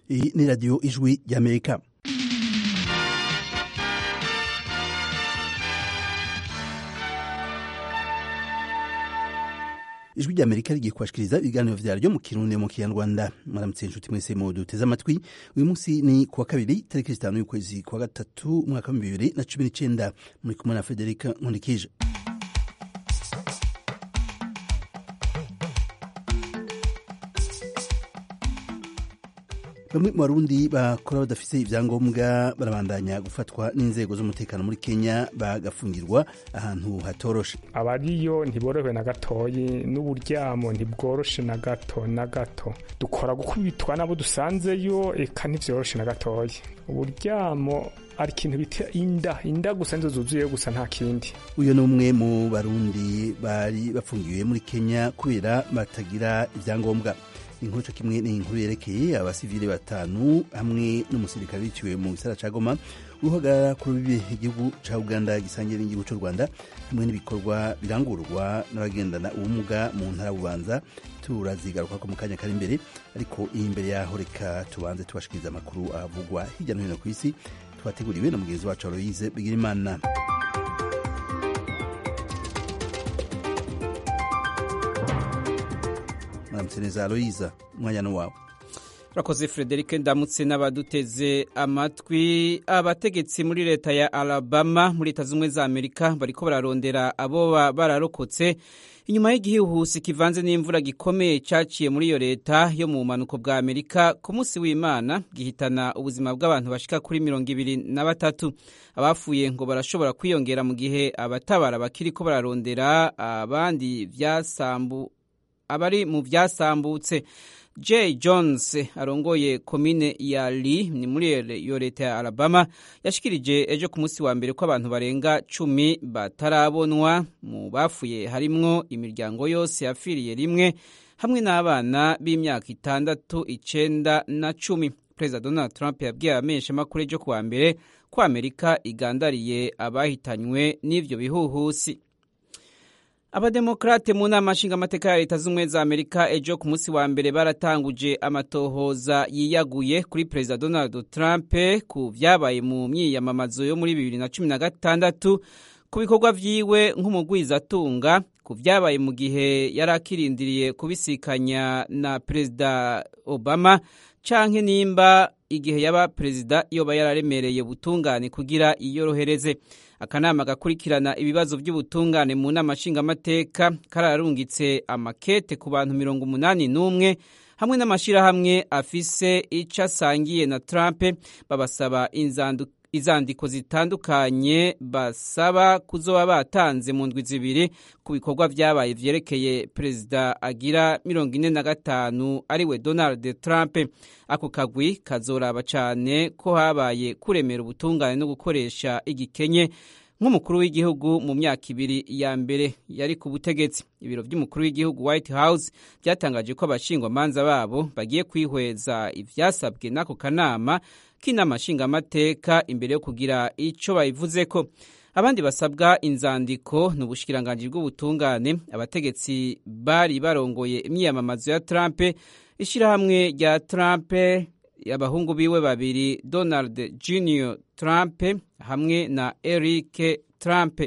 Iyi ni radiyo ijwi ry'amerika ijwi ry'amerika rigiye kubashikiriza ibiganiro vyaryo mu kirundi mu kinyarwanda mwaramutse inshuti mwese mu duteze amatwi uyu munsi ni kuwa kabiri tariki zitanu y'ukwezi kwa gatatu umwaka wa bibiri na cumi n'icenda muri kumwe na federika nkundikije bamwe mu barundi bakora badafise ivyangombwa barabandanya gufatwa n'inzego z'umutekano muri kenya bagafungirwa ahantu hatoroshe abariyo ntiborohewe na gatoyi n'uburyamo ntibworoshe na gato na gato dukora gukubitwa nabo dusanzeyo eka ntivyoroshe na gatoyi uburyamo ari ikintu bita inda inda gusa nizo zuzuyeyo gusa nta kindi uyu ni umwe mu barundi bari bafungiwe muri kenya kubera batagira ivyangombwa inkuru co kimwe ni inkuru yerekeye abasivile batanu hamwe n'umusirikare biciwe mu gisara ca Goma uhagarara ku rubibe igihugu ca Uganda gisangiye n'igihugu c'u Rwanda hamwe n'ibikorwa birangurwa n'abagendana ubumuga mu ntara bubanza turazigaruka ko mu kanya kari imbere ariko iyi imbere yaho reka tubanze tubashikiriza amakuru avugwa hirya no hino ku isi twateguriwe na mugenzi wacu Aloise Bigirimana mwaramutse neza aloyiza umwanya ni wawe urakoze frederic ndamutse n'abaduteze amatwi abategetsi muri leta ya alabama muri leta z'ubumwe za amerika bariko bararondera abo bararokotse inyuma y'igihuhusi kivanze n'imvura gikomeye cyaciye muri iyo leta yo mu bumanuko bwa amerika ku munsi w'imana gihitana ubuzima bw'abantu bashika kuri mirongo ibiri na batatu abafuye ngo barashobora kwiyongera mu gihe abatabara bakiriko bararondera abandi vyasambu abari mu vyasambutse Jay Jones arongoye komine ya Lee ni muri iyo leta ya Alabama yashikirije ejo ku munsi wa mbere ko abantu barenga cumi batarabonwa mu bafuye harimwo imiryango yose yafiriye rimwe hamwe n'abana b'imyaka itandatu icenda na cumi Perezida Donald Trump yabwiye abamenyeshamakuru ejo ku wa mbere ko Amerika igandariye abahitanywe n'ivyo bihuhusi abademokrate mu nama nshingamateka ya leta z'ubumwe za amerika ejo ku munsi wa mbere baratanguje amatohoza yiyaguye kuri perezida donald trump ku vyabaye mu myiyamamazo yo muri bibiri na cumi na gatandatu ku bikorwa vyiwe nk'umugwizatunga ku vyabaye mu gihe yari akirindiriye kubisikanya na perezida obama canke nimba igihe yaba perezida yoba yararemereye ubutungane kugira iyorohereze akanama gakurikirana ibibazo by'ubutungane mu nama nshingamateka kararungitse amakete ku bantu mirongo umunani n'umwe hamwe n'amashyirahamwe afise ico asangiye na Trump babasaba izandiko zitandukanye basaba kuzoba batanze mu ndwi zibiri ku bikorwa vyabaye vyerekeye perezida agira mirongo ine na gatanu ariwe Donald Trump ako kagwi kazoraba cane ko habaye kuremera ubutungane no gukoresha igikenye nk'umukuru w'igihugu mu myaka ibiri ya mbere yari ku butegetsi ibiro by'umukuru w'igihugu White House byatangaje ko abashingwamanza babo bagiye kwihweza ivyasabwe n'ako kanama k'inama nshingamateka imbere yo kugira ico bayivuzeko abandi basabwa inzandiko ni ubushikiranganji bw'ubutungane abategetsi bari barongoye imyiyamamazo ya Trump ishirahamwe rya Trump abahungu biwe babiri Donald Junior Trump hamwe na Eric Trump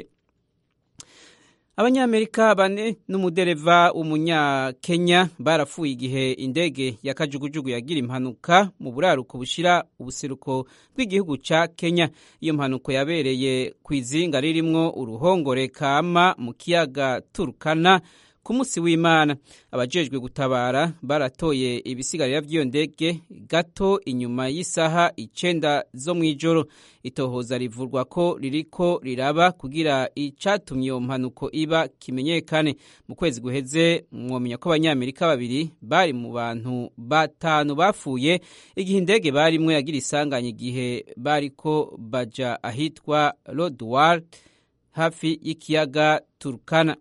abanyamerika bane n'umudereva w'umunyakenya barapfuye igihe indege ya kajugujugu yagira impanuka mu buraruko bushira ubuseruko bw'igihugu ca kenya iyo mpanuka yabereye ku izinga ririmwo uruhongore kama mu kiyaga turukana ku munsi w'imana abajejwe gutabara baratoye ibisigarira vy'iyo ndege gato inyuma y'isaha icenda zo mw'ijoro itohoza rivurwa ko ririko riraba kugira icatumye iyo mpanuko iba kimenyekane mu kwezi guheze mwomenya ko abanyamerika babiri bari mu bantu batanu bapfuye igihe indege barimwo yagira isanganya igihe bariko baja ahitwa lodward hafi y'ikiyaga turkana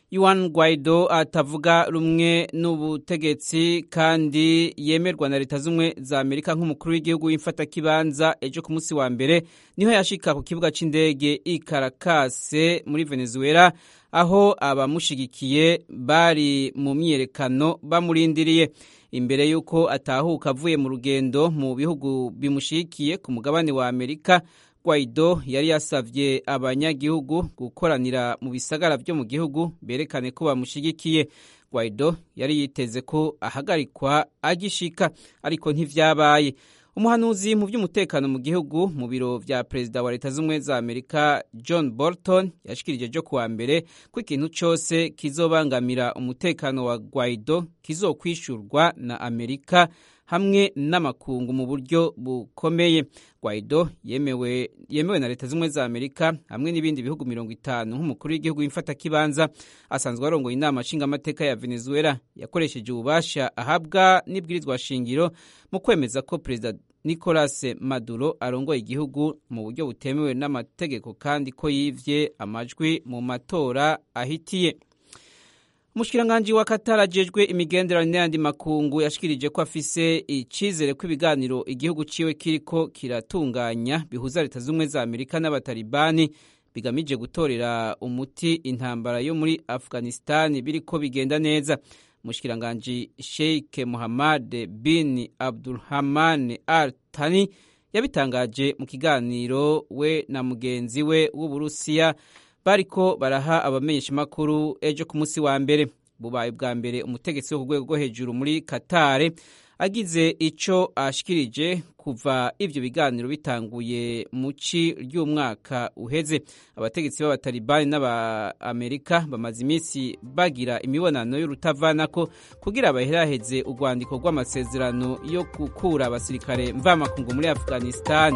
Juan Guaido atavuga rumwe n'ubutegetsi kandi yemerwa na leta z'umwe za Amerika nk'umukuru w'igihugu w'imfatakibanza ejo ku munsi wa mbere niho yashika ku kibuga c'indege i Caracas muri Venezuela aho abamushigikiye bari mu myiyerekano bamurindiriye imbere y'uko atahuka avuye mu rugendo mu bihugu bimushigikiye ku mugabane wa Amerika Guaido yari yasavye abanyagihugu gukoranira mu bisagara vyo mu gihugu berekane ko bamushigikiye Guaido yari yiteze ko ahagarikwa agishika ariko ntivyabaye umuhanuzi mu by'umutekano mu gihugu mu biro vya perezida wa leta z'ubumwe za amerika john bolton yashikirije jo kuwa mbere ko ikintu cose kizobangamira umutekano wa guaido kizokwishurwa na amerika hamwe n'amakungu mu buryo bukomeye guaido yemewe, yemewe na leta z'ubumwe za amerika hamwe n'ibindi bihugu mirongo itanu nk'umukuru w'igihugu w'imfatakibanza asanzwe arongoye inama nshingamateka ya venezuela yakoresheje ububasha ahabwa n'ibwirizwa shingiro mu kwemeza ko perezida nicolas maduro arongoye igihugu mu buryo butemewe n'amategeko kandi ko yivye amajwi mu matora ahitiye umushikiranganji wa Qatar ajejwe imigenderanire n'ayandi makungu yashikirije ko afise icizere ko ibiganiro igihugu ciwe kiriko kiratunganya bihuza leta z'ubumwe za amerika n'abatalibani bigamije gutorera umuti intambara yo muri afghanistan biriko bigenda neza umushikiranganji sheikh muhammad bin abdulrahman al tani yabitangaje mu kiganiro we na mugenzi we w'uburusiya bariko baraha abamenyeshamakuru ejo ku munsi wa mbere bubaye bwa mbere umutegetsi wo ku rwego rwo hejuru muri katare agize ico ashikirije kuva ivyo biganiro bitanguye mu ci ry'umwaka uheze abategetsi b'abatalibani n'aba-amerika bamaze iminsi bagira imibonano y'urutavanako kugira baheraheze urwandiko rw'amasezerano yo gukura abasirikare mvamakungu muri afghanistan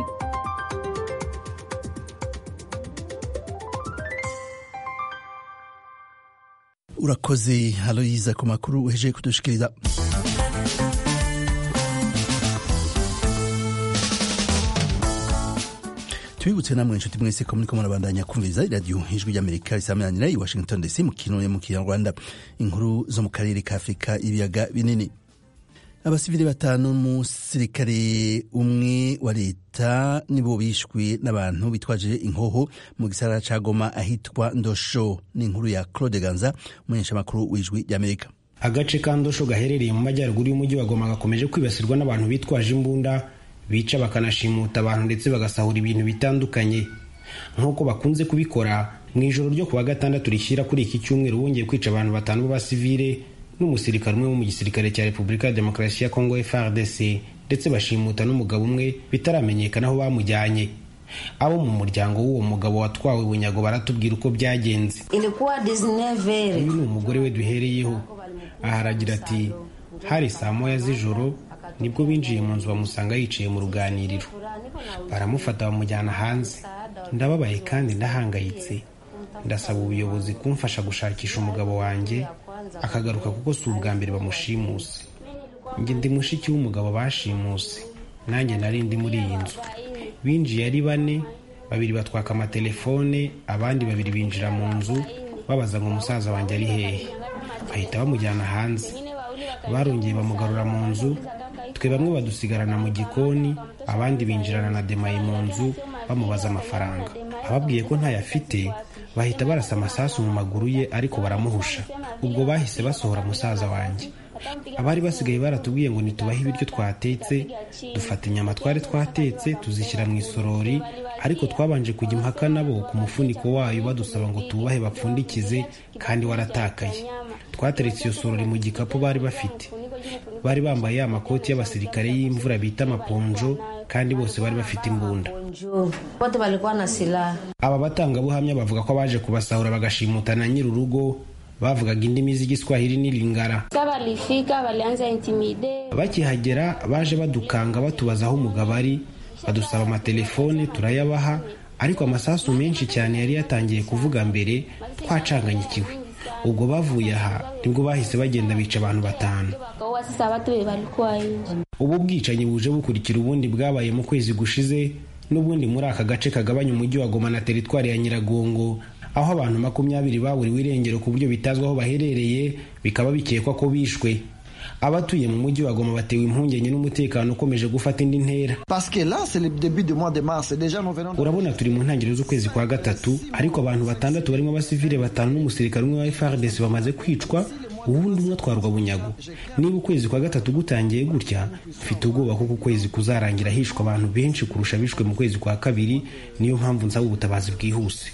urakoze aloyiza ku makuru uhejeje kudushikiriza tubibutse namwe inshuti mwese ko muriko murabandanya kumviriza iradiyo ijwi ry'amerika risamanira i washington dc mu kintu mu kinyarwanda inkuru zo mu karere ka afurika ibiyaga binini abasivili batanu n'umusirikare umwe wa leta nibo bishwe n'abantu bitwaje inkoho mu gisagara ca goma ahitwa ndosho ni inkuru ya claude ganza umumenyeshamakuru w'ijwi ry'amerika agace ka ndosho gaherereye mu majyaruguru y'umujyi wa goma gakomeje kwibasirwa n'abantu bitwaje imbunda bica bakanashimuta abantu ndetse bagasahura ibintu bitandukanye nk'uko bakunze kubikora mu ijoro ryo kuwa gatandatu rishyira kuri iki cyumweru bongeye kwica abantu batanu b'abasivile n'umusirikare umwe wo mu gisirikare cya repubulika ya demokarasi ya kongo frdc ndetse bashimuta n'umugabo umwe bitaramenyekana aho bamujyanye abo mu muryango w'uwo mugabo watwawe bunyago baratubwira uko byagenze ilikuwa 19 uyu ni umugore we duhereyeho aha aragira ati hari saa moya z'ijoro nibwo binjiye mu nzu bamusanga yicaye mu ruganiriro baramufata bamujyana hanze ndababaye kandi ndahangayitse ndasaba ubuyobozi kumfasha gushakisha umugabo wanjye akagaruka kuko si ubwa mbere bamushimuse njye ndi mushiki w'umugabo bashimuse nanjye nari ndi muri iyi nzu binjiye ari bane babiri batwaka amatelefone abandi babiri binjira mu nzu babaza ngo umusaza wanjye ari hehe bahita bamujyana hanze barongeye bamugarura mu nzu twe bamwe badusigarana mu gikoni abandi binjirana na demayi mu nzu bamubaza amafaranga ababwiye ko ntayo afite bahita barasa amasasu mu maguru ye ariko baramuhusha ubwo bahise basohora musaza wanjye abari basigaye baratubwiye ngo nitubahe ibiryo twatetse dufata inyama twari twatetse tuzishyira mu isorori ariko twabanje kujya impaka nabo ku mufuniko wayo badusaba ngo tuwubahe bapfundikize kandi waratakaye twateretse iyo sorori mu gikapu bari bafite bari bambaye ya makoti y'abasirikare y'imvura bita amaponjo kandi bose bari bafite imbunda wote walikuwa na silaha aba batangabuhamya bavuga ko baje kubasahura bagashimuta na nyir'urugo bavugaga indimi z'igiswahili n'ilingara Sa walifika walianza intimide bakihagera baje badukanga batubaza aho umugabo ari badusaba amatelefone turayabaha ariko amasasu menshi cyane yari yatangiye kuvuga mbere twacanganyikiwe ubwo bavuye aha nibwo bahise bagenda bica abantu batanu wakaua sasa watu wenye walikuwa nje. ubu bwicanyi buje bukurikira ubundi bwabaye mu kwezi gushize n'ubundi muri aka gace kagabanya umujyi wa goma na teritwari ya nyiragongo aho abantu makumyabiri baburiwe irengero ku buryo bitazwi aho baherereye bikaba bikekwa ko bishwe abatuye mu mujyi wa Goma batewe impungenge n'umutekano ukomeje gufata indi ntera urabona turi mu ntangiriro z'ukwezi kwa gatatu ariko abantu batandatu barimo abasivile batanu n'umusirikare umwe wa FARDC bamaze kwicwa ubundi umwe atwarwa bunyago niba ukwezi kwa gatatu gutangiye gutya mfite ubwoba ko ukwezi kuzarangira hishwa abantu benshi kurusha bishwe mu kwezi kwa kabiri niyo mpamvu nsaba ubutabazi bwihuse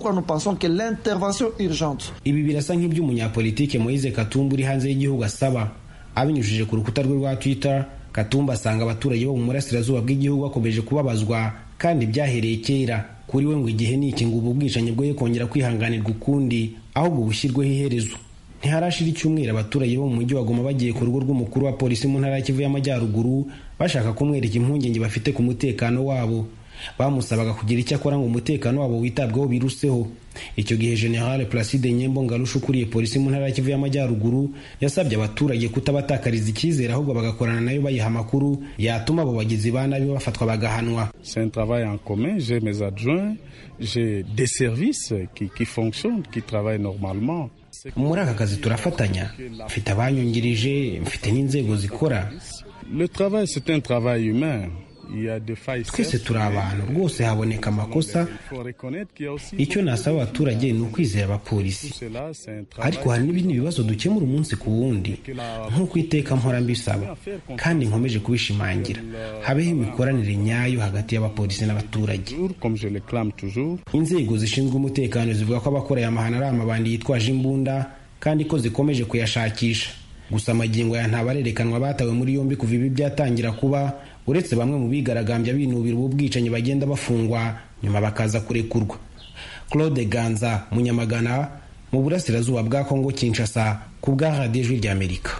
ibi birasa nk'iby'umunyapolitike Moise Katumbi uri hanze y'igihugu asaba abinyujije ku rukuta rwe rwa Twitter Katumba asanga abaturage bo mu burasirazuba bw'igihugu bakomeje kubabazwa kandi byahereye kera kuri we ngo igihe ni iki ngo ubu bwicanyi bwoye kongera kwihanganirwa ukundi ahubwo bushyirweho iherezo ntiharashira icyumweru abaturage bo mu mujyi wa Goma bagiye ku rugo rw'umukuru wa polisi mu ntara ya Kivu y'Amajyaruguru bashaka kumwereka impungenge bafite ku mutekano wabo bamusabaga kugira icyo akora ngo umutekano wabo witabweho biruseho icyo gihe General Placide Nyembo Ngarusha ukuriye polisi mu ntara ya Kivu y'Amajyaruguru yasabye abaturage kutabatakariza icyizere ahubwo bagakorana nayo bayiha amakuru yatuma abo bagizi ba nabi bafatwa bagahanwa C'est un travail en commun, j'ai mes adjoints, j'ai des services qui, qui fonctionnent, qui travaillent normalement. muri aka kazi turafatanya mfite abanyungirije mfite n'inzego zikora Le travail, c'est un travail humain. Il y a des failles. twese turi abantu rwose haboneka amakosa Il faut reconnaître qu'il y a aussi icyo nasaba abaturage ni ukwizera abapolisi cela, c'est un travail. ariko hari n'ibindi bibazo dukemura umunsi ku wundi nk'uko iteka mpora mbisaba kandi nkomeje kubishimangira habeho imikoranire nyayo hagati y'abapolisi n'abaturage Toujours, Comme je le clame toujours, inzego zishinzwe umutekano zivuga ko abakora aya mahano ari amabandi yitwaje imbunda kandi ko zikomeje kuyashakisha gusa amagingo ya ntabarerekanwa batawe muri yombi kuva ibi byatangira kuba uretse bamwe mu bigaragambya binubira ubu bwicanyi bagenda bafungwa nyuma bakaza kurekurwa claude ganza munyamagana mu burasirazuba bwa kongo kinshasa ku bwa radiyo ijwi ry'amerika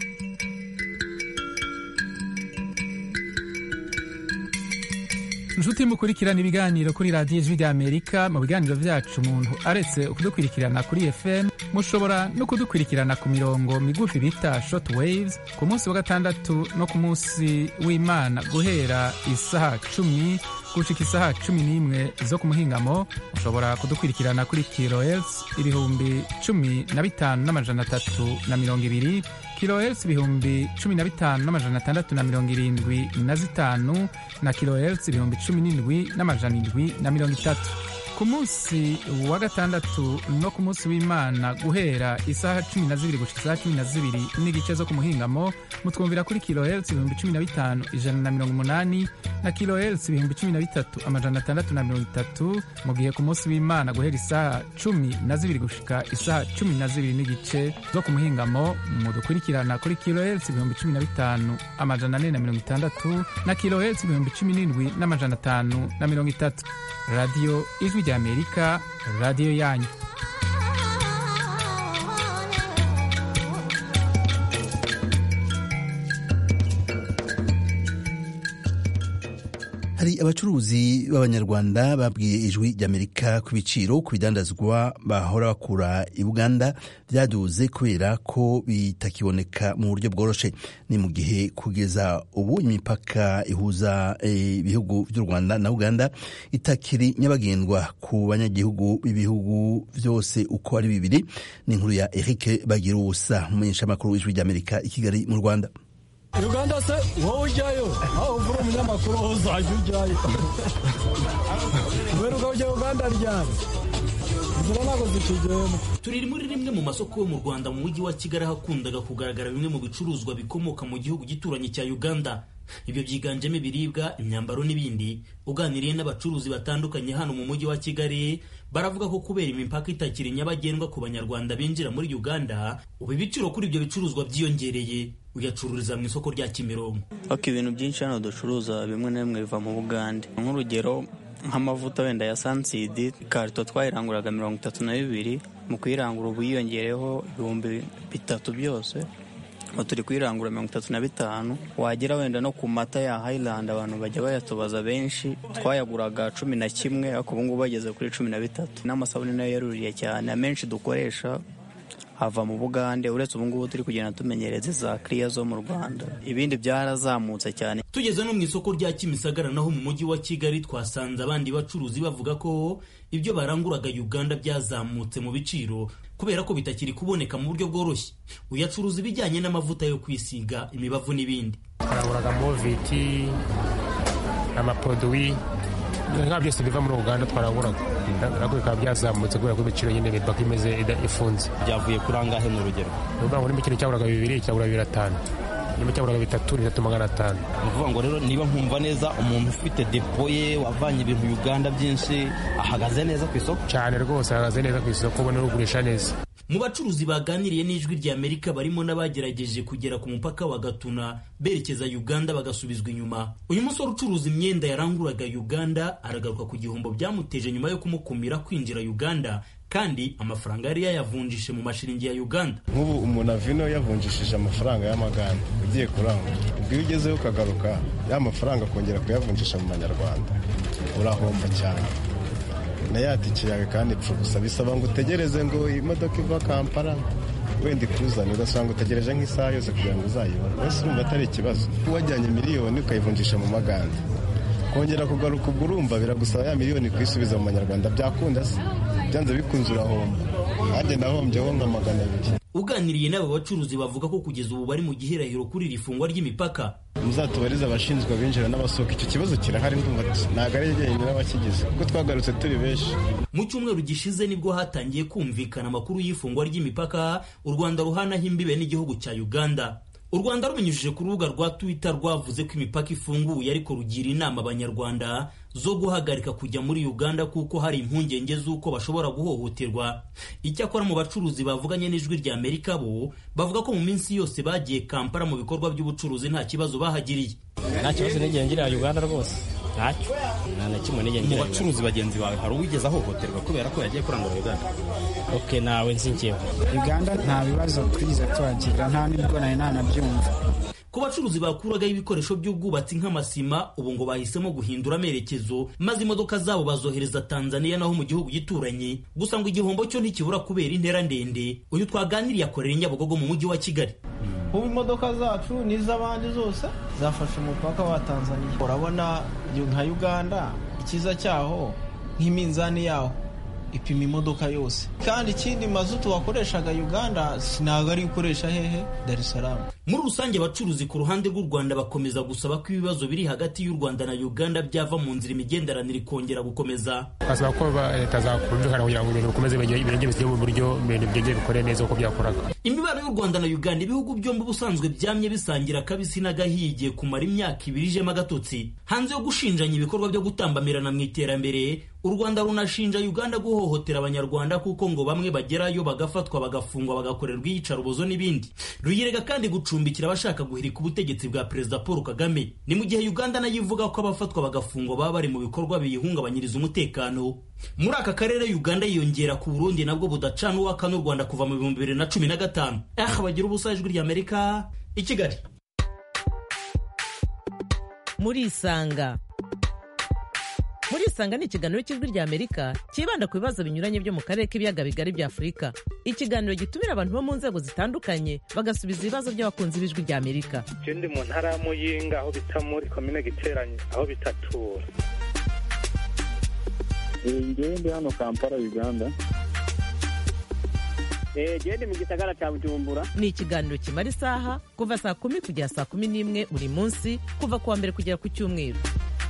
inshuti mukurikirana ibiganiro kuri radiyo ijwi ry'amerika mu biganiro byacu umuntu aretse kudukurikirana kuri fm mushobora no kudukurikirana ku mirongo migufi bita short waves ku munsi wa gatandatu no ku munsi w'imana guhera isaha cumi gushika isaha cumi n'imwe zo ku muhingamo mushobora kudukurikirana kuri kilohertz ibihumbi cumi na bitanu n'amajana atatu na mirongo ibiri kilohertz ibihumbi cumi na bitanu n'amajana atandatu na mirongo irindwi na zitanu na kilohertz ibihumbi cumi n'indwi n'amajana indwi na mirongo itatu ku munsi wa gatandatu no ku munsi w'imana guhera isaha cumi na zibiri gushika isaha cumi na zibiri n'igice zo ku muhingamo mutwumvira kuri kilohertz ibihumbi cumi na bitanu ijana na mirongo umunani na kilohertz ibihumbi cumi na bitatu amajana atandatu na mirongo itatu mu gihe ku munsi w'imana guhera isaha cumi na zibiri gushika isaha cumi na zibiri n'igice zo ku muhingamo mudukurikirana kuri kilohertz ibihumbi cumi na bitanu amajana ane na mirongo itandatu na kilohertz ibihumbi cumi n'indwi n'amajana atanu na mirongo itatu radiyo ijwi ry'amerika radiyo yanyu hari abacuruzi b'abanyarwanda babwiye ijwi ry'amerika ku biciro ku bidandazwa bahora bakura i buganda byaduze kubera ko bitakiboneka mu buryo bworoshe ni mu gihe kugeza ubu imipaka ihuza ibihugu by'u rwanda na uganda itakiri nyabagendwa ku banyagihugu b'ibihugu byose uko ari bibiri ni inkuru ya eric bagira ubusa umumenyeshamakuru w'ijwi ry'amerika i kigali mu rwanda uganda se wowe ujyayo aho uvura umunyamakuru wowe uzajya ujyayo kubera uko ujya uganda ryari inzira ntabwo zikigenda turi muri rimwe mu masoko yo mu rwanda mu mujyi wa kigali ahakundaga kugaragara bimwe mu bicuruzwa bikomoka mu gihugu gituranye cya uganda ibyo byiganjemo ibiribwa imyambaro n'ibindi uganiriye n'abacuruzi batandukanye hano mu mujyi wa kigali baravuga ko kubera imipaka itakiri nyabagendwa ku banyarwanda binjira muri uganda ubu ibiciro kuri ibyo bicuruzwa byiyongereye uyacururiza mu isoko rya kimironko ariko ibintu byinshi hano ducuruza bimwe na bimwe biva mu bugande nk'urugero nk'amavuta wenda ya sansidi ikarito twayiranguraga mirongo itatu na bibiri mu kuyirangura ubu yiyongereho ibihumbi bitatu byose ubu turi kuyirangura mirongo itatu na bitanu wagera wenda no ku mata ya hayilandi abantu bajya bayatubaza benshi twayaguraga cumi na kimwe ariko ubu ngubu bageze kuri cumi na bitatu n'amasabune nayo yaruriye cyane amenshi dukoresha ava mu bugande uretse ubu ngubu turi kugenda tumenyereza za kiriya zo mu rwanda ibindi byarazamutse cyane tugeze no mu isoko rya kimisagara naho mu mujyi wa kigali twasanze abandi bacuruzi bavuga ko ibyo baranguraga uganda byazamutse mu biciro kubera ko bitakiri kuboneka mu buryo bworoshye uyacuruza ibijyanye n'amavuta yo kwisiga imibavu n'ibindi twaranguraga moviti amapoduwi nka byose biva muri uganda twaranguraga nabwo bikaba byazamutse kubera ko ibiciro nyine imipaka imeze ifunze byavuye kuri angahe ni urugero ni ukuvuga ngo nimba ikintu cyaguraga bibiri cyagura bibiri atanu nimba cyaguraga bitatu ni bitatu magana atanu ni ukuvuga ngo rero niba nkumva neza umuntu ufite depo ye wavanye ibintu uganda byinshi ahagaze neza ku isoko cyane rwose ahagaze neza ku isoko ubona ugurisha neza mu bacuruzi baganiriye n'ijwi rya amerika barimo n'abagerageje kugera ku mupaka wa gatuna berekeza uganda bagasubizwa inyuma uyu musore ucuruza imyenda yaranguraga uganda aragaruka ku gihombo byamuteje nyuma yo kumukumira kwinjira uganda kandi amafaranga yari yayavunjishe mu mashiringi ya uganda nk'ubu umuntu avino yavunjishije amafaranga y'amaganda ugiye kurangura ubwo iyo ugezeho ukagaruka ya mafaranga kongera kuyavunjisha mu manyarwanda urahomba cyane na ya tike yawe kandi ipfa gusa bisaba ngo utegereze ngo imodoka iva kampala wenda ikuzane ugasanga utegereje nk'isaha yose kugira ngo uzayibone wese urumva atari ikibazo wajyanye miliyoni ukayivunjisha mu maganda kongera kugaruka ubwo urumva biragusaba ya miliyoni kuyisubiza mu manyarwanda byakunda se byanze bikunze urahomba nanjye nahombyeho nka magana abiri uganiriye n'aba bacuruzi bavuga ko kugeza ubu bari mu gihirahiro kuri iri fungwa ry'imipaka muzatubarize abashinzwe abinjira n'abasohoka icyo kibazo kirahari ndumva ntabwo ari jyenyine n'abakigize kuko twagarutse turi benshi mu cyumweru gishize nibwo hatangiye kumvikana amakuru y'ifungwa ry'imipaka u rwanda ruhanaho imbibe n'igihugu cya uganda u rwanda rubinyujije ku rubuga rwa twitter rwavuze ko imipaka ifunguye ariko rugira inama abanyarwanda zo guhagarika kujya muri uganda kuko hari impungenge z'uko bashobora guhohoterwa icyakora mu bacuruzi bavuganye n'ijwi rya amerika bo bavuga ko mu minsi yose bagiye kampala mu bikorwa by'ubucuruzi nta kibazo bahagiriye nta kibazo n'igihe ngira uganda rwose ntacyo nta na kimwe n'igihe mu ngira bacuruzi bagenzi bawe hari uwigeze ahohoterwa kubera ko yagiye kurangura uganda ok nawe nzi njyewe uganda nta bibazo twigeze tuhagira nta nibwo nari nanabyumva ku bacuruzi bakuragaho ibikoresho by'ubwubatsi nk'amasima ubu ngo bahisemo guhindura amerekezo maze imodoka zabo bazohereza tanzania naho mu gihugu gituranye gusa ngo igihombo cyo ntikibura kubera intera ndende uyu twaganiriye akorera i nyabugogo mu mujyi wa kigali ubu imodoka zacu n'iz'abandi zose zafashe umupaka wa tanzania urabona nka uganda icyiza cyaho nk'iminzani yaho ipima imodoka yose kandi ikindi mazutu wakoreshaga uganda ntabwo ari gukoresha hehe dar es salaam muri rusange abacuruzi ku ruhande rw'u rwanda bakomeza gusaba ko ibibazo biri hagati y'u rwanda na uganda byava mu nzira imigenderanire ikongera gukomeza basaba ko ba- leta zakumvikana kugira ngo ibintu bikomeze birenge bishyire mu buryo ibintu byongere bikore neza uko byakoraga imibano y'u rwanda na uganda ibihugu byombi ubusanzwe byamye bisangira akabisi n'agahiye igiye kumara imyaka ibiri ijemo agatotsi hanze yo gushinjanya ibikorwa byo gutambamirana mu iterambere u rwanda runashinja uganda guhohotera abanyarwanda kuko ngo bamwe bagerayo bagafatwa bagafungwa bagakorerwa iyicarubozo n'ibindi ruyirega kandi gucumbikira abashaka guhirika ubutegetsi bwa perezida paul kagame ni mu gihe uganda nayo ivuga ko abafatwa bagafungwa baba bari mu bikorwa biyihungabanyiriza umutekano muri aka karere uganda yiyongera ku burundi nabwo budacana uwaka n'u rwanda kuva mu bihumbi bibiri na cumi na gatanu aha bagira ubusa ijwi ry'amerika i kigali murisanga murisanga ni ikiganiro cy'ijwi rya amerika cyibanda ku bibazo binyuranye byo mu karere k'ibiyaga bigari bya afurika ikiganiro gitumira abantu bo mu nzego zitandukanye bagasubiza ibibazo by'abakunzi b'ijwi rya amerika je ndi mu ntara ya muyinga aho bita muri komine giteranye aho bitatura ngewe ndi hano kampala uganda genda mu gisagara cya bujumbura ni ikiganiro kimara isaha kuva saa kumi kugera saa kumi n'imwe buri munsi kuva ku wa mbere kugera ku cyumweru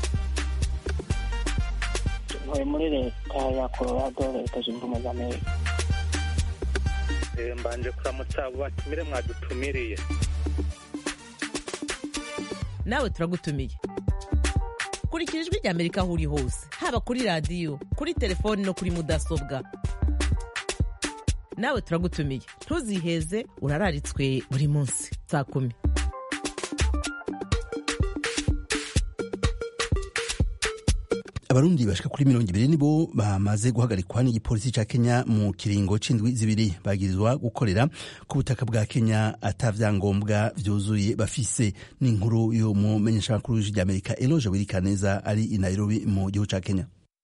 ntuye muri leta ya colorado leta zunze ubumwe za amerika Eh, mbanje kuramutsa abo batumire mwadutumiriye nawe turagutumiye kurikira ijwi rya amerika aho uri hose haba kuri radiyo kuri telefoni no kuri mudasobwa nawe turagutumiye ntuziheze urararitswe buri munsi saa kumi abarundi bashika kuri mirongo ibiri nibo bamaze guhagarikwa n'igipolisi ca kenya mu kiringo c'indwi zibiri bagirizwa gukorera ku butaka bwa kenya ata vyangombwa vyuzuye bafise n'inkuru yo mu menyeshamakuru w'ijwi ry'amerika eloge wirikaneza ari i nairobi mu gihugu ca kenya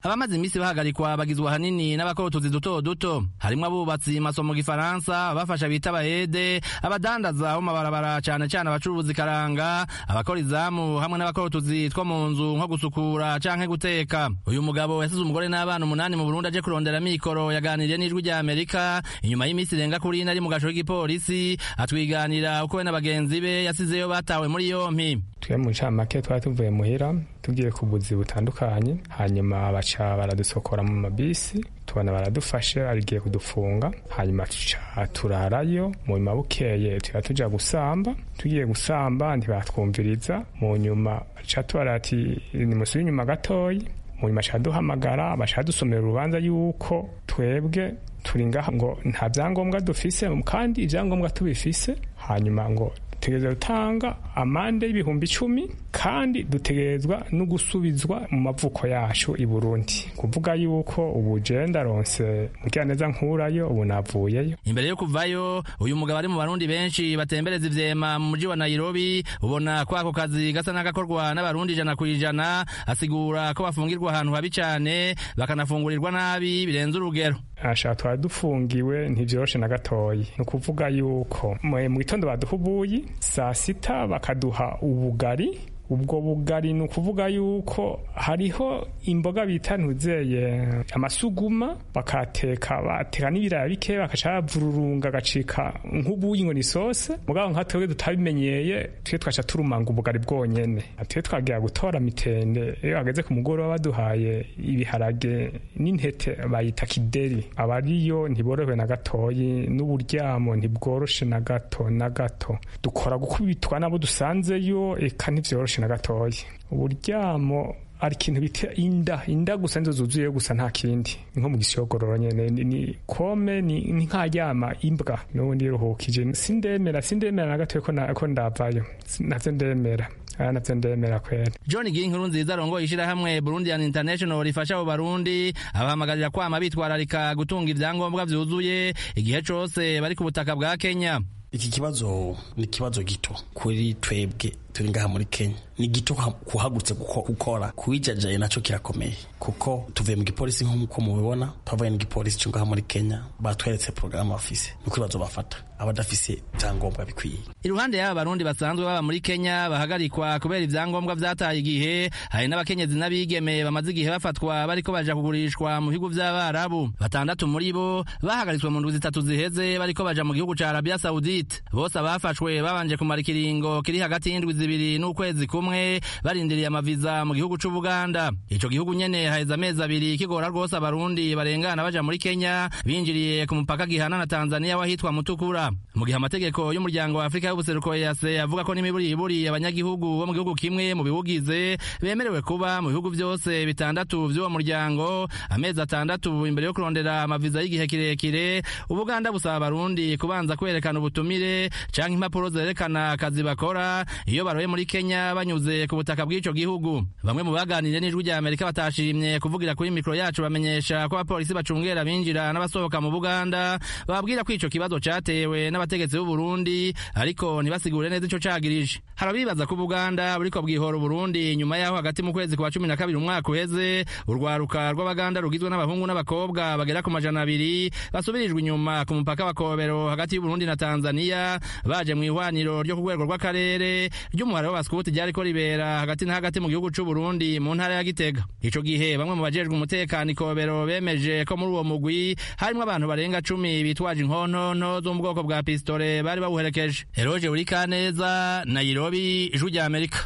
abamaze iminsi bahagarikwa bagizwe ahanini n'abakora utuzi duto duto harimwo abubatsi maso mu gifaransa abafasha bita abayede abadandaza bo mabarabara cane cane abacuruzi karanga abakora izamu hamwe n'abakora utuzi two mu nzu nko gusukura canke guteka uyu mugabo yasize umugore n'abana umunani mu burundi aje kurondera mikoro yaganiriye n'ijwi rya amerika inyuma y'iminsi irenga kuri ine ari mu gasho k'igipolisi atwiganira uko we na bagenzi be yasizeyo batawe muri yompi twe mu ncamake twari tuvuye muhira tugiye ku buzi butandukanye hanyuma baca baradusokora mu mabisi tubona baradufashe barigiye kudufunga hanyuma tuca turarayo mu nyuma bukeye tuba tuja gusamba tugiye gusamba ntibatwumviriza mu nyuma baca tubara ati nimusubire inyuma gatoyi mu nyuma baca duhamagara baca dusomera urubanza yuko twebwe turi ngaha ngo nta byangombwa dufise kandi ibyangombwa tubifise hanyuma ngo dutegereza gutanga amande y'ibihumbi icumi kandi dutegerezwa no gusubizwa mu mavuko yacu i burundi kuvuga yuko ubu je ndaronse mugiraneza nkurayo ubu navuyeyo imbere yo kuvayo uyu mugabo ari mu barundi benshi batembereza ivyema mu muji wa nairobi ubona ko ako kazi gasa n'agakorwa n'abarundi ijana ku ijana asigura ko bafungirwa ahantu habi cane bakanafungurirwa nabi birenze urugero asha twari dufungiwe ntivyoroshe na gatoyi ni ukuvuga yuko mu gitondo baduha ubuyi saa sita bakaduha ubugari ubwo bugari ni ukuvuga yuko hariho imboga bita ntuzeye amasuguma bakateka bateka n'ibiraya bike bakaca bavururunga agacika nk'ubuyi ngo ni sose mugabo nka twebwe tutabimenyeye twe twaca turumanga ubugari bwonyene twe twagira gutora mitende iyo hageze ku mugoroba baduhaye ibiharage n'intete bayita kideri abariyo ntiborohewe na gatoyi n'uburyamo ntibworoshe na gato na gato dukora gukubitwa n'abo dusanzeyo eka ntivyoroshe na gatoya uburyamo ari ikintu bita inda inda gusa nizo zuzuye gusa nta kindi nko mu gisogororo nyene ni kome ni nkaryama imbwa n'ubundi ruhukije sindemera sindemera na gatoya ko ko ndavayo navyo ndemera navyo ndemera kwera john ginkuru nziza arongoye ishirahamwe burundian international rifasha abo barundi abahamagarira kwama bitwararika gutunga ivyangombwa vyuzuye igihe cose bari ku butaka bwa kenya iki kibazo ni ikibazo gito kuri twebwe turi ngaha muri kenya ni gito kuhagurutse gukora kuwijajaye nacyo kirakomeye kuko tuvuye mu gipolisi nk'uko mubibona twavuye mu gipolisi cyo ngaha muri kenya batweretse porogaramu bafise ni ibibazo bafata abadafise ibyangombwa bikwiye iruhande y'aba barundi basanzwe baba muri kenya bahagarikwa kubera ibyangombwa vyataye igihe hari n'abakenyezi n'abigeme bamaze igihe bafatwa bariko baja kugurishwa mu bihugu vy'abarabu batandatu muri bo bahagaritswe mu ndwi zitatu ziheze bariko baja mu gihugu ca arabia saudite bose abafashwe babanje kumara ikiringo kiri hagati y'indwi zibiri n'ukwezi kumwe barindiriye amaviza mu gihugu c'ubuganda ico gihugu nyene haheze amezi abiri kigora rwose abarundi barengana baja muri kenya binjiriye ku mupaka gihana na tanzania wahitwa mutukura mu gihe amategeko y'umuryango wa afurika y'ubuseruko yase avuga ko n'imiburiburi abanyagihugu bo mu gihugu kimwe mu biwugize bemerewe kuba mu bihugu vyose bitandatu vy'uwo muryango amezi atandatu imbere yo kurondera amaviza y'igihe kirekire ubuganda busaba abarundi kubanza kwerekana ubutumire canke impapuro zerekana akazi bakora iyo baroye muri kenya banyuze ku butaka bw'ico gihugu bamwe mu baganiriye n'ijwi rya amerika batashimye kuvugira kuri mikoro yacu bamenyesha ko abapolisi bacungera binjira n'abasohoka mu buganda bababwira ko ico kibazo catewe n'abategetsi b'u Burundi ariko ntibasigure neza ico cagirije harabibaza ko Buganda buriko bwihora Burundi nyuma yaho hagati mu kwezi kwa cumi na kabiri umwaka uheze urwaruka rw'abaganda rugizwe n'abahungu n'abakobwa bagera ku majana abiri basubirijwe inyuma ku mupaka wa Kobero hagati y'Uburundi na Tanzania baje mu ihwaniro ryo ku rwego rw'akarere ry'umuhare w'abaskuti ryariko ribera hagati na hagati mu gihugu c'u Burundi mu ntara ya Gitega ico gihe bamwe mu bajejwe umutekano Kobero bemeje ko muri uwo mugwi harimwo abantu barenga cumi bitwaje inkontonto zo mu bwoko bwa pistole bari bawuherekeje Eroje Urikaneza Nairobi ijwi rya Amerika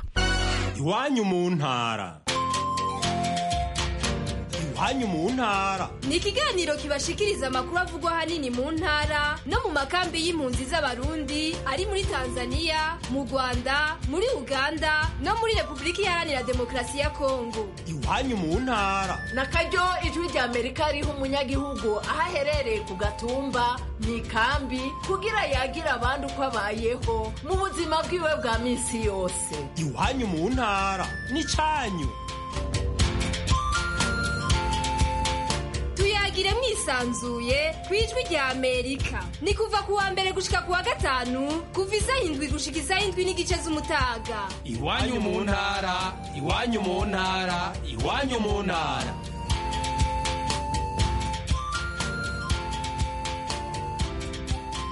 iwanyu mu ntara iwanyu mu ntara ni ikiganiro kibashikiriza amakuru avugwa ahanini mu ntara no mu makambi y'impunzi z'abarundi ari muri tanzania mu rwanda muri uganda no muri repubulika iharanira demokarasi ya kongo iwanyu mu ntara na karyo ijwi rya amerika riha umunyagihugu aho aherereye ku gatumba mu ikambi kugira yagira abandi uko abayeho mu buzima bwiwe bwa minsi yose iwanyu mu ntara ni cyanyu tuyagire mwisanzuye ku ijwi rya amerika ni kuva ku wa mbere gushika ku wa gatanu kuva isaha indwi gushika isaha indwi n'igice z'umutaga iwanyu mu ntara iwanyu mu ntara iwanyu mu ntara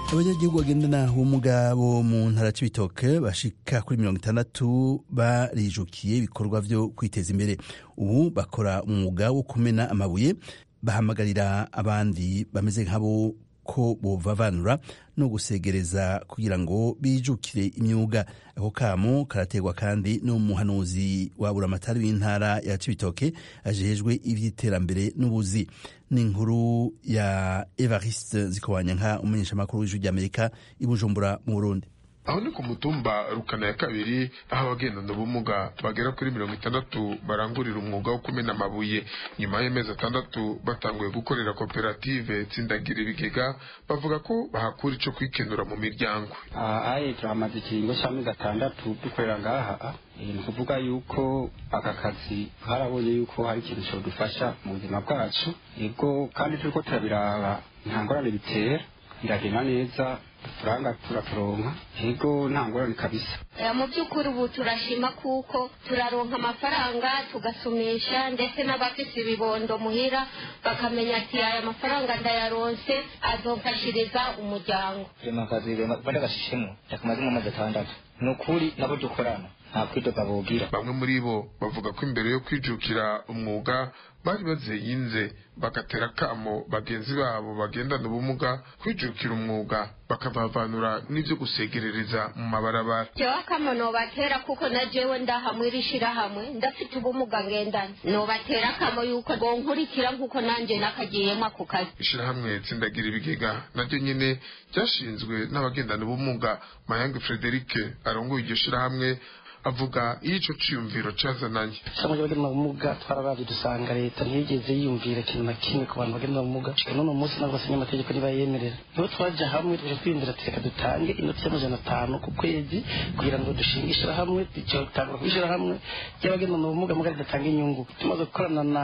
abanyagihugu bagendana ubumuga bo mu ntara c'ibitoke bashika kuri mirongo itandatu barijukiye ibikorwa vyo kwiteza imbere ubu bakora umwuga wo kumena amabuye bahamagarira abandi bameze nk'abo ko bovavanura no gusegereza kugira ngo bijukire imyuga ako kamo karaterwa kandi n'umuhanuzi wa buramatari w'intara ya cibitoke ajejwe ivy'iterambere n'ubuzi ni inkuru ya evariste zikobanyanka umumenyeshamakuru w'ijwi ry'amerika i bujumbura mu burundi aho ni ku mutumba rukana ya kabiri aho abagendana ubumuga bagera kuri mirongo itandatu barangurira umwuga wo kumena amabuye nyuma y'amezi atandatu batanguye gukorera koperative tsindagira ibigega bavuga ko bahakura ico kwikenura mu miryango aye turamaze ikiringo c'amezi atandatu dukorera ngaha ni ukuvuga yuko aka kazi harabonye yuko hari ikintu cyodufasha mu buzima bwacu yego kandi turiko turabiraba nta ngorane bitera biragenda neza uturanga turaturonka yego nta ngorane kabisa mu by'ukuri ubu turashima kuko turaronka amafaranga tugasumisha ndetse n'abafise ibibondo muhira bakamenya ati aya mafaranga ndayaronse azomfashiriza umuryango rema akazi bari gashishemo yakamazemo amezi atandatu ni ukuri nabo dukorana nta kwidoga bogira bamwe muri bo bavuga ko imbere yo kwijukira umwuga bari bazeyinze bagatera akamo bagenzi babo bagendana ubumuga kwijukira umwuga bakabavanura n'ivyo gusegerereza mu mabarabara jewe akamo nobatera kuko na jewe ndahamwe irishirahamwe ndafite ubumuga ngendana nobatera akamo yuko bonkurikira nk'uko nanje nakagiyemo ako kazi ishirahamwe tsindagira ibigega naryo nyene ryashinzwe n'abagendana ubumuga mayange frederike arongoye iryo shirahamwe avuga iyo ico ciyumviro cazananye cyangwa bagenda ubumuga twararavye dusanga leta ntiyigeze yiyumvira ikintu na kimwe ku bantu bagenda ubumuga none umunsi nabwo asinya amategeko nibayemerera niho twaja hamwe tuje kwiyumvira ati reka dutange inoti y'amajana atanu ku kwezi kugira ngo dushinge ishirahamwe dutangura kw'ishirahamwe ry'abagendana ubumuga muga ridatanga inyungu tumaze gukorana na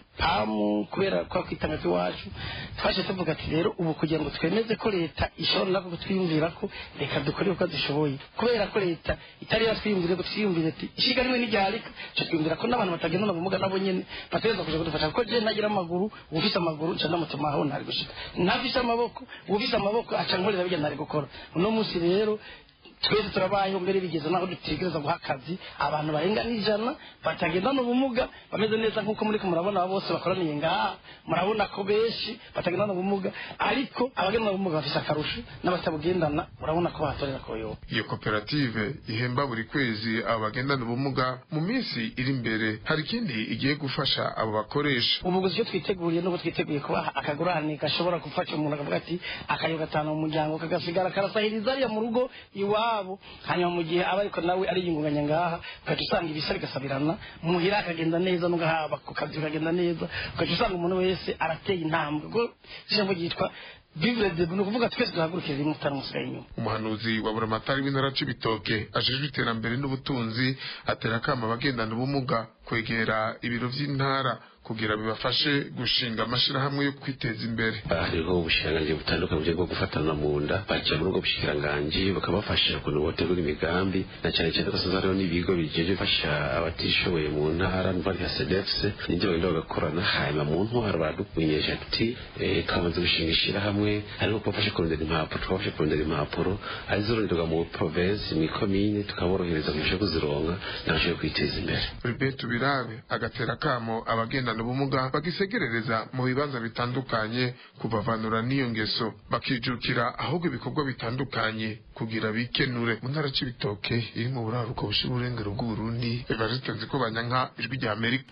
pamu kubera kwa kwitanga kw'iwacu twaje tuvuga ati rero ubu kugira ngo twemeze ko leta ishobora nako kutwiyumvira ko reka dukore uko dushoboye kubera ko leta itari yatwiyumvire twiyumvire ati ishiga rimwe n'iryarika cyo twiyumvira ko n'abantu batagendana ubumuga nabo nyene bategereza kuja kudufasha kuko je ntagira amaguru ufise amaguru nca ndamutuma aho ntari gushika ntafise amaboko ufise amaboko aca nkorera bijya ntari gukora uno munsi rero twese turabayeho mbere bigeze naho dutegereza guha akazi abantu barenga n'ijana batagendana ubumuga bameze neza nk'uko muri ko murabona aba bose bakoraniye ngaha murabona ko benshi batagendana ubumuga ariko abagendana ubumuga bafise akarusho n'abatabugendana murabona ko bahatorera koyoba iyo koperative ihemba buri kwezi abo bagendana ubumuga mu minsi iri imbere hari ikindi igiye gufasha abo bakoresha ubu gusa icyo twiteguriye nuko twiteguye kubaha akagurane gashobora gufasha umuntu akavuga ati akayo gatanu mu muryango kagasigara karasahiriza ariya mu rugo iwabo hanyuma mu gihe aba ariko nawe ariyungunganya ngaha ugaca usanga ibisa bigasabirana muhira akagenda neza n'ugahaba ku kazi kagenda neza ugaca usanga umuntu wese arateye intambwe ubwo ijambo ryitwa bibure de ni ukuvuga twese duhagurukire rimwe utaramusigaye inyuma umuhanuzi wa buramatari w'intara c'ibitoke ajejwe iterambere n'ubutunzi atera akama abagendana ubumuga kwegera ibiro vy'intara kugira bibafashe gushinga amashirahamwe yo kwiteza imbere hariho ubushikiranganji butandukanye bwo gufatana mu nda baja muri ubwo bushikiranganji bakabafasha ukuntu botegura imigambi na cyane cyane ko hariho n'ibigo bijeje gufasha abatishoboye mu ntara niba nka sedefs nibyo bagenda bagakorana hanyuma mu ntwaro baradukumenyesha tuti twamaze gushinga ishirahamwe ariko kubafasha kurondera impapuro tukabafasha kurondera impapuro arizoronderwa mu provinsi mu ikomine tukaborohereza kurusha kuzironka nabashoboye kwiteza imbere Albert Birabe agatera akamo abagenda ubumuga bagisegerereza mu bibanza bitandukanye kubavanura n'iyo ngeso bakijukira ahubwo ibikorwa bitandukanye kugira bikenure mu ntara c'ibitoke iri mu buraruko bushira uburengero bw'uburundi evariste nziko banyanka ijwi rya amerika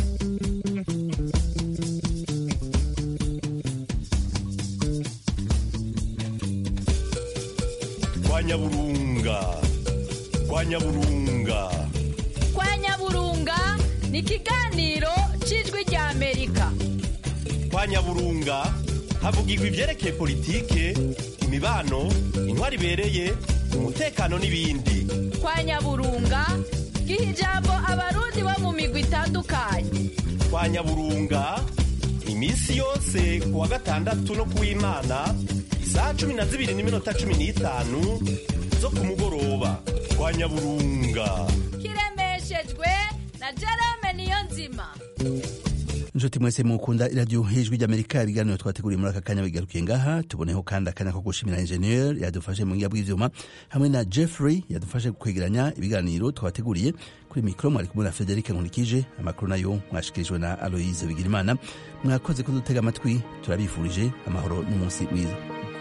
kwa nyaburunga kwa nyaburunga kwa nyaburunga ni ikiganiro cy'ijwi rya amerika kwa nyaburunga havugirwa ibyerekeye politike imibano intwari ibereye umutekano n'ibindi kwa nyaburunga giha ijambo abarundi bo mu migwi itandukanye kwa nyaburunga iminsi yose ku wa gatandatu no ku w'imana isaha cumi na zibiri n'iminota cumi n'itanu zo ku mugoroba kwa nyaburunga kiremeshejwe na jerome niyo nzima inshuti mwese mukunda iradiyo ijwi ry'amerika ibiganiro twateguriye muri aka kanya bigarukiye ngaha tuboneho kandi akanya ko gushimira enjeniyeri yadufashe mu ngiga bw'ivyuma hamwe na jeffrey yadufashe kwegeranya ibiganiro twateguriye kuri mikoro mwari kumwe na frederic nkurikije amakuru nayo mwashikirijwe na aloise bigirimana mwakoze kudutega amatwi turabifurije amahoro n'umunsi mwiza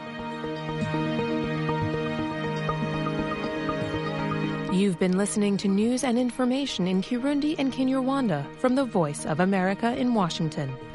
You've been listening to news and information in Kirundi and Kinyarwanda from the Voice of America in Washington.